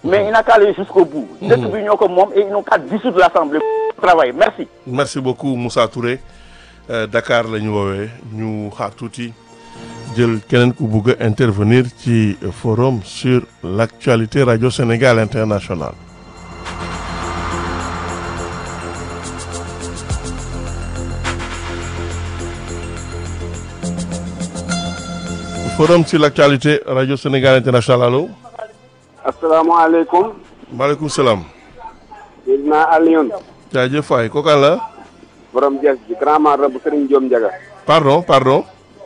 mais il n'a qu'à aller jusqu'au bout dëkk bi ñoo ko moom et ils n'ont qu'à dissoudre l'Assemblée travail merci merci beaucoup Moussa Touré Euh, Dakar la ñu woowee ñu xaar tuuti jël keneen ku bugg a intervenir ci forum sur l'actualité Radio Sénégal International forum sur l'actualité Radio Sénégal International allo asalaamaaleykum maaleykum salaam Seydina Alioune jaajëf waay kookaan la borom Dias bi grand mara bu Serigne Diom Ndiaga pardon pardon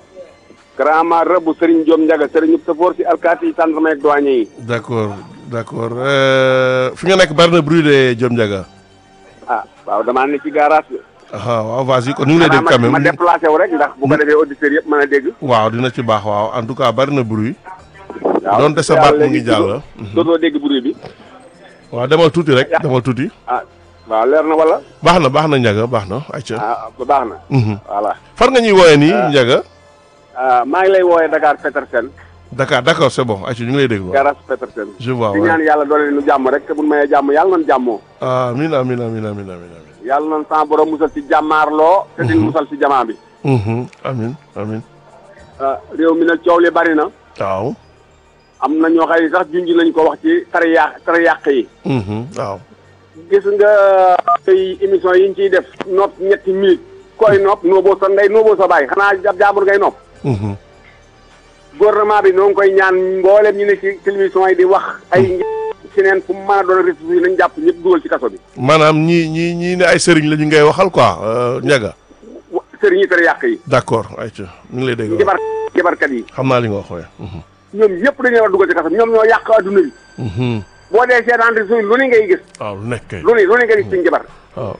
grand mara bu Serigne Diom Ndiaga Serigne Safoor si alkaati yi gendarme ak douanier yi d'accord d'accord Euh, fi nga nekk bari na bruit de Diom Ndiaga ah waaw damaa ne ci garage bi ah waaw vas-y kon ñu ngi lay dégg quand ma même déplacé wu rek ndax bu ko defee auditeurs yëpp mën a dégg waaw dina ci baax waaw en tout cas bari na bruit waaw Donte sa baat mu ngi jàll. dootoo dégg bruit bi waaw demal tuuti rek demal tuuti ah waaw leer na wala baax na baax na Ndiaga baax na ayca ah ba baax na Mhm. voilà fan nga ñuy woowee nii Ndiaga ah maa ngi lay woowee Dakar Petersen Dakar d'accord c'est bon ayca ñu ngi lay dégg waaw garage Petersen je vois di ñaan waaw yàlla doole nu jàmm rek te bu mayee jàmm yàlla nan jàmmoo amin amin amin amin amin amin yàlla nan sa borom musal ci jàmmaarloo te di musal ci jamaa bi Mhm. amin amin ah réew mi nag coow li bari na waaw am na ñoo xëy sax junj nañ ko wax ci tara yàq tara yàq yi Mhm. waaw gis nga tey émission yi ñu ciy def nopp ñetti minutes koy nopp nooboo sa ndey nooboo sa baay xanaa jab jaambur ngay nopp Mhm. gouvernement bi noo ngi koy ñaan mboolem ñu ne ci télévision yi di wax ay ci neen fu mu mën a doon ressources yi nañ jàpp ñëpp dugal ci kaso bi maanaam ñii ñii ñii ne ay sëriñ la ñu ngay waxal quoi euh, Ndiaga wa- sëriñ yi tara yàq yi d'accord ayca ñu ngi lay dégg waaw. jabar jabarkat yi xam naa li nga wax waaye Mhm. ñoom ñëpp dañu war a dugal ci kaso bi ñoom ñoo yàq adduna bi Mhm. boo dee seetaan réseau yi lu ne ngay gis waaw lu nekk kay lu ne lu ne ngay gis ci jabar waaw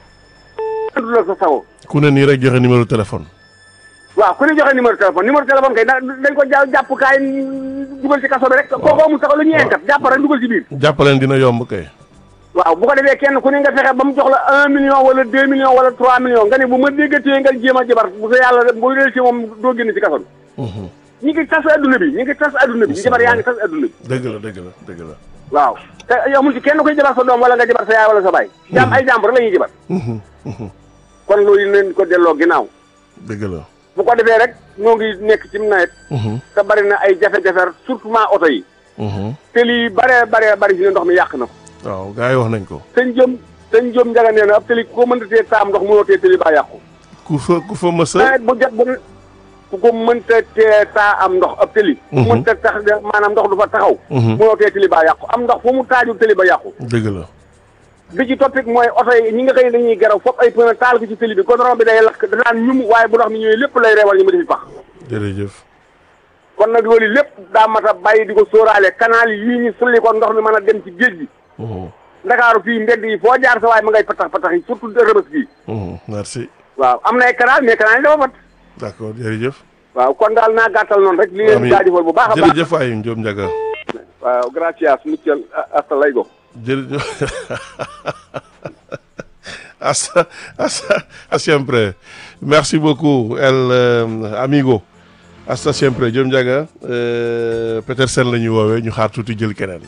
du la sa sago ku ne nii rek joxe numéro téléphone waaw ku ne joxe numéro téléphone numéro téléphone kay da- dañ ko ja jàpp kaay dugal ci kaso bi rek kooku amul sax lu ñuy enkat jàpp rek dugal ci biir jàppaleen dina yomb kay waaw bu ko defee kenn ku ne nga fexe ba mu jox la un million wala deux millions wala trois millions nga ne bu ma déggatee nga jéem a jabar bu sa yàlla bu dee ci moom doo génn ci kaso bi Mhm. ñi ngi tas adduna bi ñi ngi tas adduna bi jabar yaa ngi tas adduna bi dëgg la dëgg la dëgg la waaw te yow mu ci kenn koy jabar sa doom wala nga jabar sa yaay wala sa baay jaam ay jàmbur rek la ñuy jabar Mhm. Mhm. kon loolu leen ko delloo ginnaaw dëgg la bu ko defee rek ñoo ngi nekk ci nawet Mhm. te bari na ay jafe-jafe surtout oto yi Mhm. te lii bare bare bari si ne ndox mi yàq na ko waaw gars yi wax nañ ko sëñ jëm sëñ jëm njaga nee na ab tëli ku ko mënta tee taam ndox mënoo tee tëli baa yàqu ku fa ku fa mësa nawet bu jot bu ku ko mënta tee taa am ndox ab tëli ku Mhm. mënta tax de maanaam ndox du fa taxaw Mhm. mënoo tee tëli baa yàqu am ndox fu mu taaju tëli ba yàqu dëgg la bi ci toppit mooy oto yi ñi nga xëy dañuy garaw foofu ay pneu taal ko ci tëli bi goudron bi day lakk danaan ñum waaye bu ndox mi ñëwee lépp lay reewal ñu ma defi pax jërëjëf kon nag loolu lépp daa mat a bàyyi di ko sóoraale canal yii ñu sulli ko ndox mi mën a dem ci géej gi Mhm. ndakaaru fii mbedd yi foo jaar sa waaye ma ngay patax patax yi surtout rëbës gii Mhm. merci waaw am na ay canal mais canal yi dafa fat d'accord jërëjëf waaw kon daal naa gàttal noonu rek li leen Amiin. jaajëfal bu baax a baax jërëjëf waay Ndiom Ndiaga waaw gracias muchas hasta luego jërëjëf hasta hasta hasta siempre merci beaucoup el euh, amigo hasta siempre Ndiom Ndiaga euh, Petersen la ñuy woowee ñu xaar tuuti jël keneen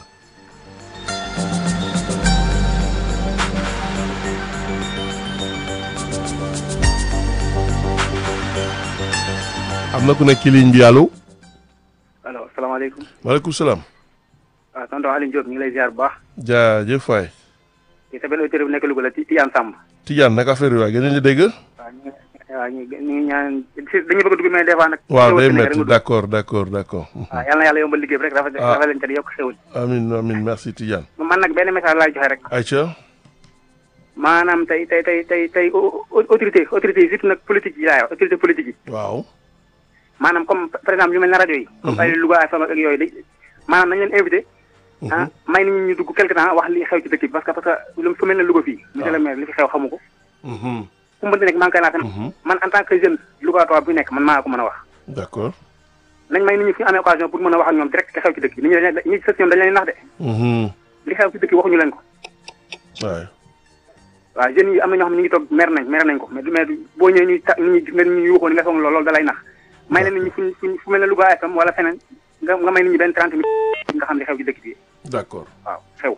am na ku nekk ci ligne bi allo allo asalaamaaleykum maaleykum salaam waaw tonton Alioune Diop ñu ngi lay ziar bu baax jaajëf waay ci sa benn auditeur bu nekk Louga la ci Tidiane Samb Tidiane naka affaire yi waay gën nañu dégg waaw ñu ngi waaw ñu ñu ngi ñaan si dañuy bëgg a dugg mais des fois nag waaw day xéwal si nekk rek métti nga dugg. d'accord d'accord d'accord waaw yal na yàlla yombal liggéey bi rek rafet Ah. rafet leen te yokk xéwal amin amin merci Tidiane man nag benn message laay joxe rek Aïcha maanaam tey tey tey tey tey au- au- autorité autorité yi surtout nag politique yi laay wax autorité politique yi waaw maanaam comme par exemple yu mel ne rajo yi comme ay Louga FM ak yooyu dañ maanaam nañ leen invité ah may nit ñi ñu dugg quelque temps wax li xew ci dëkk bi parce que parce que lu fu mel ne Louga fii monsieur le maire li fi xew xamu ko Mhm. fu mu mënti nekk maa ngi koy lancé man en tant que jeune Louga toog bu nekk man maa ko mën a wax d'accord nañ may nit ñi fu ñu amee occasion pour mën a wax ak ñoom direct te xew ci dëkk bi nit ñi dañ ñi ci sës ñoom dañ leen nax de Mhm. li xew ci dëkk bi waxuñu leen ko waay waaw jeunes yi am na ñoo xam ne ñu ngi toog mer nañ mer nañ ko mais du mais du boo ñëwee ñuy ta nit ñi gis nga nit ñi yuuxoo ni nga foog loolu loolu da lay nax may leen nit ñi fuñ fuñ fu mel ne Louga FM wala feneen nga nga may nit ñi benn trente minutes nga xam li xew ci dëkk bi d'accord waaw xew